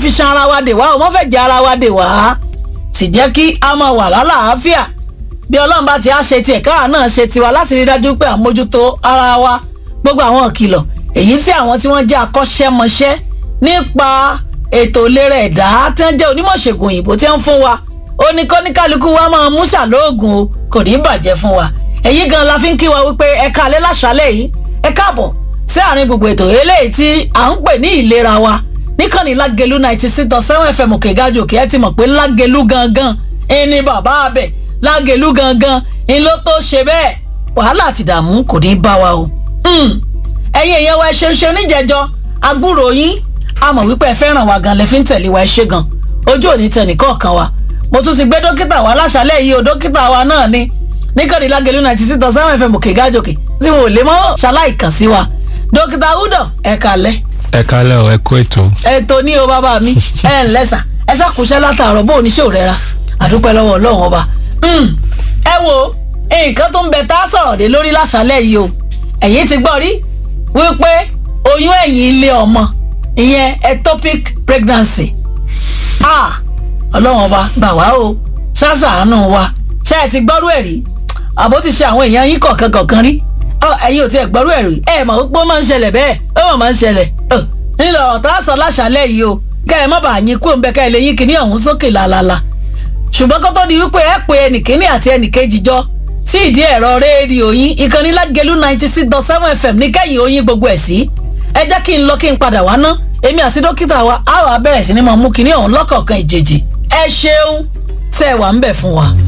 fi ṣan ara wa dè wá o má fẹ́ jẹ ara wa dè wá sì jẹ́ kí a máa wà lálàáfíà bí ọlọ́run bá ti á ṣe tiẹ̀ káà náà ṣe tiwa láti rí dájú pé àmójútó ara wa gbogbo àwọn ìkìlọ̀ èyí tí àwọn tí wọ́n jẹ́ akọ́ṣẹ́mọṣẹ́ nípa ètò ìlera ẹ̀dá tí wọ́n jẹ́ onímọ̀ṣègùn òyìnbó tí wọ́n fún wa ó ní kọ́níkálukú wa máa mú ṣàlóògùn o kò ní bàjẹ́ fún wa èyí gan la fi ń kí wa wípé ẹ káalẹ́ láṣálẹ́ yìí ẹ káàbọ̀ sí àárín gbogbo ètò eléyìí tí à ń pè ní ìlera wa níkànnì lágẹ̀lú ninety six dot seven fm òkè gájò òkè ẹ ti mọ̀ pé lágẹ̀lú gangan ẹni bàbá abẹ lágẹ̀lú gangan ń ló tó ṣe bẹ́ẹ̀ wàhálà àti ìdààmú kò ní bá wa o. ẹ̀yin èèyàn wa ẹ ṣeun ṣe oníjẹjọ agbúrò yín a mọ̀ wípé ẹ fẹ́ràn wa gan lẹ fi ń tẹ̀lé wa ẹ ṣe gan ojú òní tẹ̀ nìkọ̀ọ̀kan wa mo tún ti gbé dókítà wa láṣálẹ̀ yìí o dókítà wa náà ni níkànnì lágẹ̀lú ninety six dot seven fm òkè gájò òkè tí mo lè mọ́ ṣaláì kàn sí wa dókítà udo ẹ kalẹ̀ ẹ kálẹ̀ o ẹ kó ètò. ètò ní o bàbá mi ẹ ǹ lẹ́sà ẹ ṣàkóṣẹ́ látàárọ̀ bó oníṣẹ́ ò rẹ́ra àdúpẹ́ lọ́wọ́ ọlọ́run ọba. ẹ wo nǹkan tó ń bẹ tá a sọ̀rọ̀ dé lórí láṣálẹ̀ yìí o ẹ̀yin ti gbọ́ rí wípé oyún ẹ̀yìn ilé ọmọ ìyẹn ectopic pregnancy ọlọ́run ọba gbà wá o ṣàṣàánú wa ṣé ẹ ti gbọ́rú ẹ̀ rí àbó ti ṣe àwọn èèyàn yín kọ̀ọ̀kan kọ̀ọ̀kan rí ẹ̀yin ò tiẹ̀ gbọ́rú ẹ̀ rí ẹ̀ mọ̀ pé ó máa ń ṣẹlẹ̀ bẹ́ẹ̀ ó mọ̀ máa ń ṣẹlẹ̀ nílò ọ̀tá sọ láṣálẹ̀ yìí o kẹ́ ẹ má bàa yín kú òǹbẹ kẹ́ ẹ lè yín kíní ọ̀hún sókè làlàlà ṣùgbọ́n kó tó di wípé ẹ pé ẹnìkíní àti ẹnìkejì jọ sí ìdí ẹ̀rọ rédíò yín ìkànnì lágẹ̀lú ninety six dot seven fm ní kẹ́yìn oyin gbogbo ẹ̀ sí ẹ jẹ́ kí n lọ kí n padà wá ná èmi àti dókítà wa á wà bẹ̀rẹ̀ sí ni mo mú kíní ọ̀hún lọ́kọ̀ọ̀kan ìjèjì ẹ ṣeun tẹ́ ẹ wà ń bẹ̀ fún wa.